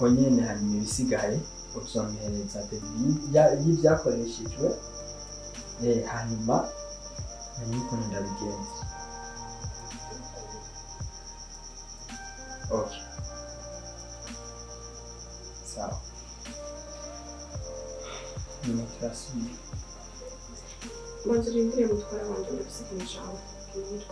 nyene hanyuma ibisigaye uzompereza devi ya- y'ivyakoreshejwe eh, hanyuma menye ukuntu ndabigenza okay sawa nyuma turasubira Mwanzo urindire mutwara wanje ndafise ikintu nshaka kukubwira.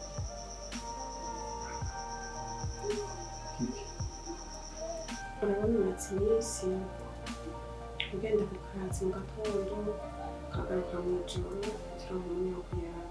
kiki urabona umaze iminsi ugenda ku kazi mu gatondo ukagaruka mu ijoro turonka umwanya wo kuyaga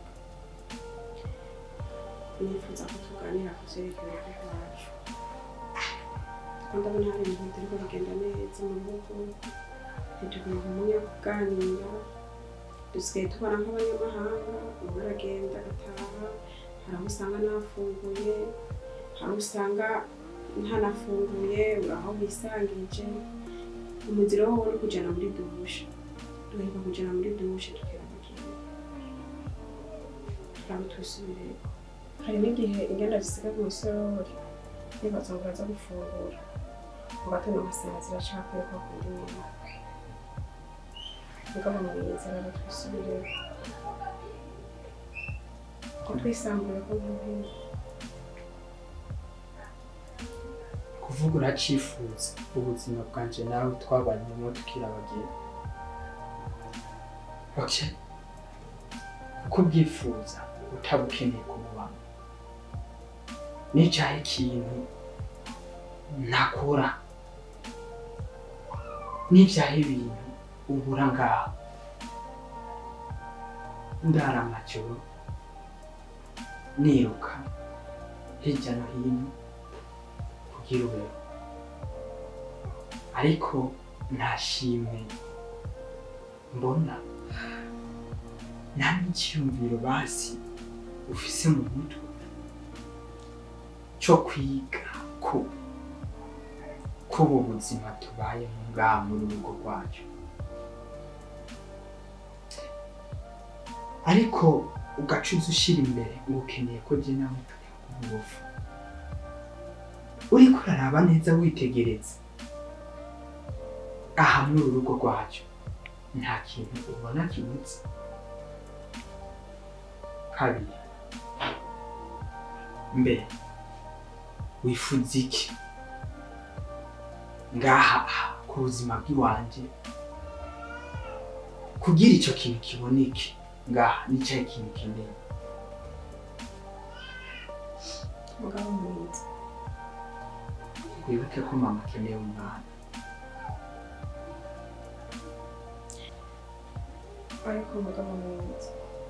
nifuza ko tuganira ku vyerekeye urugo rwacu kuko ndabona hari ibintu bitariko bigenda neza mu rugo ntituronka umwanya wo kuganira dusigaye tubona nk'abanyamahanga umwe aragenda agataha hari aho usanga nafunguye hari aho usanga ntanafunguye uraho wisangije umuziro wo uri kujana muri dushe duheruka kujana muri dushe tukera kugenda turaba twisubireko hari n'igihe ingenda zisiga mu isorori nibaza ngo uraza gufungura mu gatondo ngasanga ziracakwiye kwa kundi nyuma mugabo mwiza raba twisubireko ko twisambuye ko nk'ibindi kuvuga uracifuza ubuzima bwanje nawe twabanyemo tukiri abageni okay uko ubwifuza utabukeneye kububamo nicaye ikintu ntakora n'ibyaha ibintu ubura ngaho ndara amajoro niruka hirya no hino kugira ubeho ariko nta shimwe mbona nta n'icyiyumviro basi ufise mu mutwe cyo kwiga ko ko ubu buzima tubayemo ngaha muri urugo rwacu ariko ugacuza ushyira imbere uba ukeneye ko jye nawe tujya ku buvu uriko uraraba neza witegereza aha muri uru rugo rwacu nta kintu ubona kibutse kabiri mbere wifuza iki ngaha aha, ku buzima bw'iwanje kugira icyo kintu kiboneke ngaha nicyo kintu kinini mugabo mwiza wibuke ko mama akeneye umwana ariko mugabo mwiza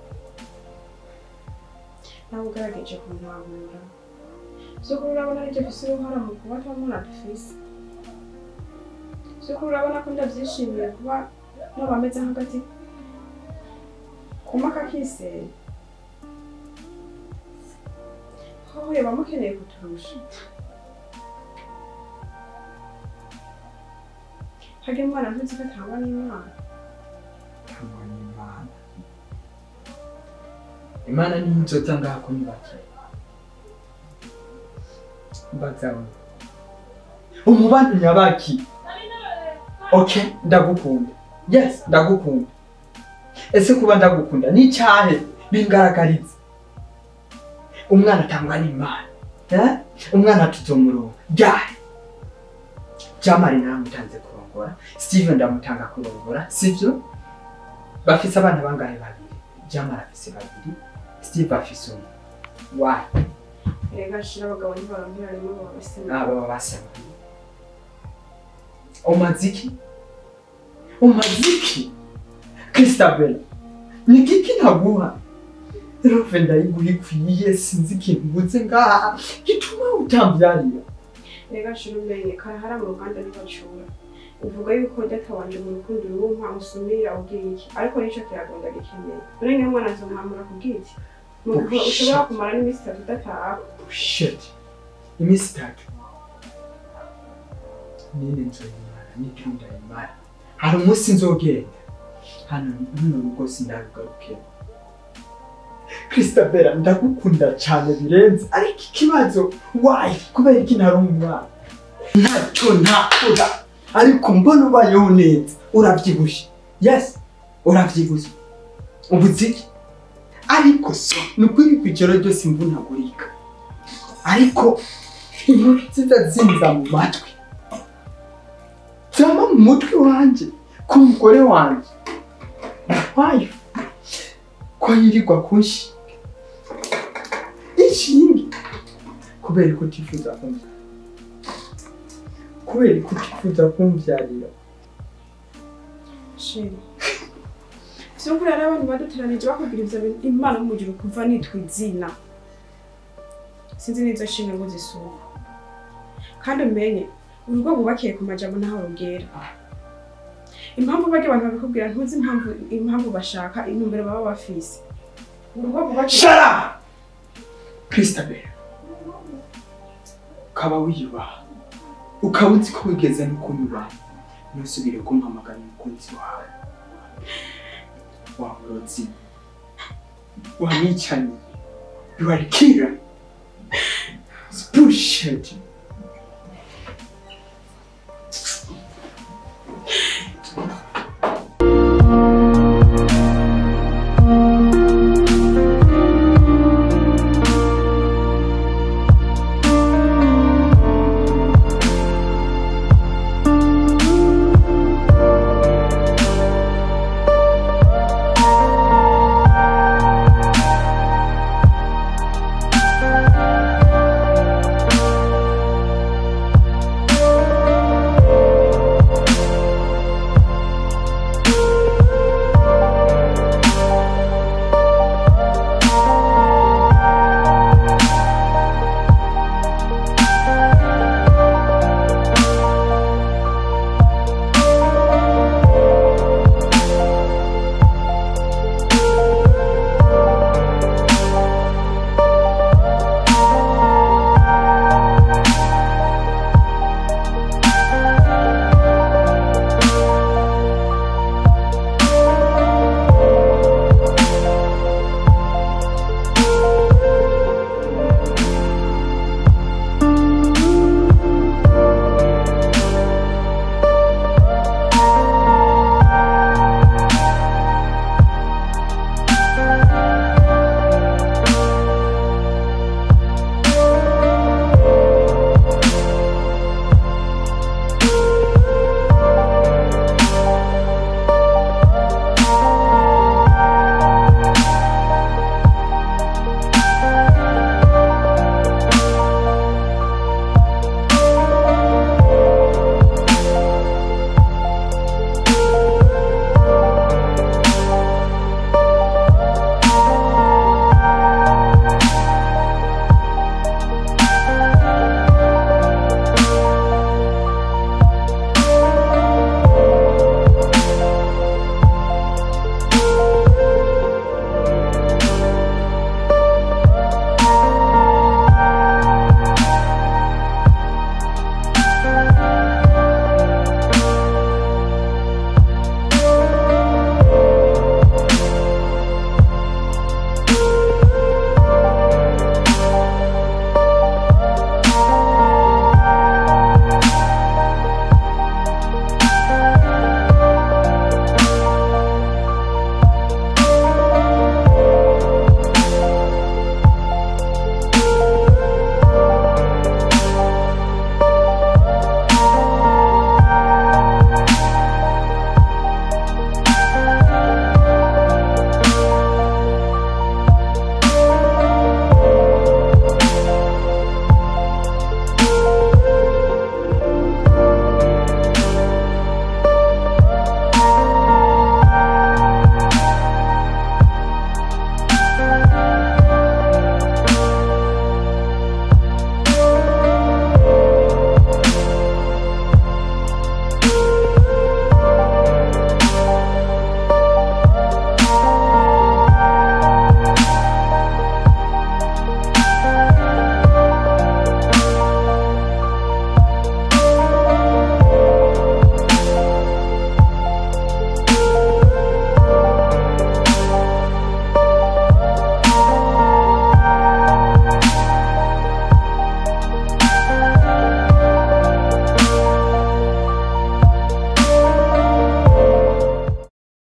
nawe ugerageje kuntahura by'ukuri urabona aribyo mfise uruhara mu kuba atamwana dufise by'ukuri urabona ko ndabyishimiye kuba naba ameze nk'agati kuma kakisera hoho yoba mukeneye kuturusha harya umwana ntuzi ko atangwa n'imana Kamana Imana Imana ni inzoza ngaha ko nibake mbazamu umubano nyabaki okay ndagukunda yes ndagukunda ese kuba ndagukunda ni icyahe bingaragariza umwana atangwa n'imana eh? umwana tuzomurongo ryari jamari naramutanze kurongora steven ndamutanga kurongora sibyo bafise abana bangahe babiri jamari afise babiri steve afise umwe wayi reka shira abagabo ntibaronkera rimwe baba basa aba basaba umaziki umaziki kristabel ni kiki naguha rove ndayiguha ikwiye sinzi ikintu nguze ngaha gituma utambyarira reka shira umenye karahara mu ruganda ntibacura uvuga yuko databanje mu rukundo rumpa usumira ubwira iki ariko nicyo kiragunda gikeneye none niyo mwana azomwamura kubwira iki mu gihe ushobora kumara n'iminsi itatu udataha shit iminsi itatu nini nzoyimara n'ibyo ndayimara hari umunsi nzogenda hano runo rugo sindarugarukemo kristabera ndagukunda cyane birenze ariko ikibazo wayi kubera iki ntari umwana ntacyo ntakora ariko mbona ubayeho neza urabyibushye yes urabyibushye ubuze iki ariko so ni ukuri ku ijoro ryose imvunagurika ariko inkuru nziza zinza mu matwi zama mu mutwe wanjye ku mugore wanjye wayo ko yirirwa kunshinga inshinge kubera ko utifuza kumva kubera ko utifuza kumbyarira sheri vyukuri hari abantu baduteranije bakubwira ivyo bintu imana mumujuru kuva nitwa izina sinzi n'izo nshinga ngo zisuba kandi umenye urugo rwubakiye ku majambo ntaho rugera impamvu barya abantu babikubwira ntuzi impamvu impamvu bashaka intumbero baba bafise urugo rwubakiye shara kristabel ukaba wiyubaha ukaba uzi ko wigeze no kunyubaha ntusubire kumpamagara umukunzi wawe wa murozi wa mwicanyi you are killer It's bullshit